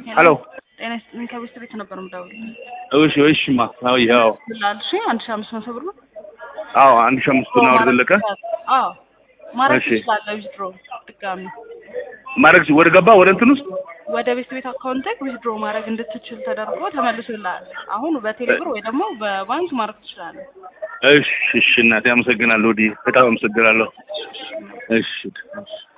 ሄሎ ጤና ይስጥልኝ። ከቤት ቤት ነበር የምደውልልህ። እሺ እሺማ አዎ ያው ይላል እሺ፣ አንድ ሺህ አምስት መቶ ብር ነው። አዎ አንድ ሺህ አምስት ነው ወደ ዘለቀ አዎ ማድረግ እሺ። ትችላለህ። ዊዝድሮ ድጋሚ ማድረግ ወደ ገባ ወደ እንትን ውስጥ ወደ ቤት ቤት አካውንት ዊዝድሮ ማድረግ እንድትችል ተደርጎ ተመልሶልሃል። አሁን በቴሌብር ወይ ደግሞ በባንክ ማድረግ ትችላለህ። እሺ እሺ እናቴ አመሰግናለሁ ዲ በጣም አመሰግናለሁ እሺ